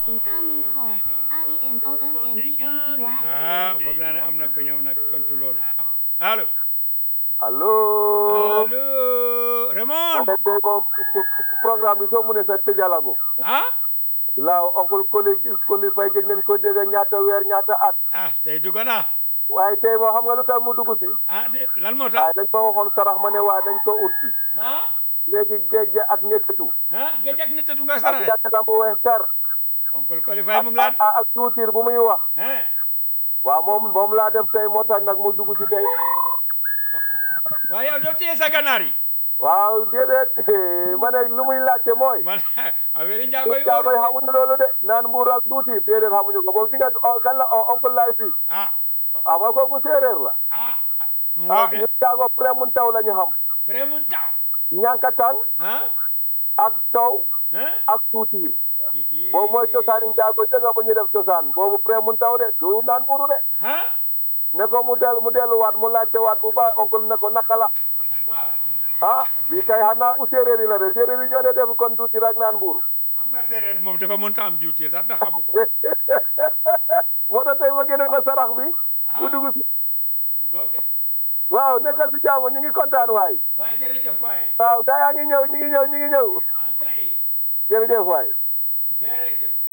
Incoming call. R E M O N N E N G Y. ah foog naa ne am na ko ñëw nag tontu loolu allo allo. allo Raymond man tey moom programme bi soo mu ne sa tëjalago. ah laaw oncle Koli Koli Faye gëj nañ ko dégg ñaata weer ñaata at. ah tey dugg naa waaye tey moo xam nga lu tax mu dugg si. ah de lan moo tax waaye dañ ma waxoon sarax ma ne waaye dañ ko ut si. ah léegi géej ak nekkatu. ah géej ak nit du nga ak saraxe jàkka mu weex tar. oncle qualifié mu ngi laa ak ak tuutir bu muy wax. ah waaw moom moom laa def tey moo tax nag mu dugg si tey. waaye yow doo téye sa ganaar yi waaw déedéet ma ne lu muy laajte mooy. man affaire njaago yi jaagoy xamuñu loolu de naan mbuur ak tuuti déedéet xamuñu ko boobu si nga kan la oncle laay fii. ah ah ma kooku séeréer la. ah mu ah ngoog ñu de jaago pré mun taw la ñu xam. frère mun taw ñànkatang ah ak taw ah ak tuuti boobu mooy cosaani njaago jënga bu ñu def cosaan boobu pré mun taw de du naan mburu de ah ne ko mu del mu delluwaat mu laajte waat bu baax oncle ne ko naka la waaw ah bii kay xanaa bu séeréer yi la de séeréer yi ñoo de def kon tuuti rek naan mburu xam nga séeréer moom dafa mënta am diwtiir sax ndax xamu ko moo tax tey ma génne ko sarax bi bu dugg si mu ngoog de waaw nekkal si jàmm ñu ngi kontaan waay waaye jërëjëf waaye waaw gaa yaa ngi ñëw ñu ngi ñëw ñu ngi ñëw ah kay jërëjëf waay jërëjëf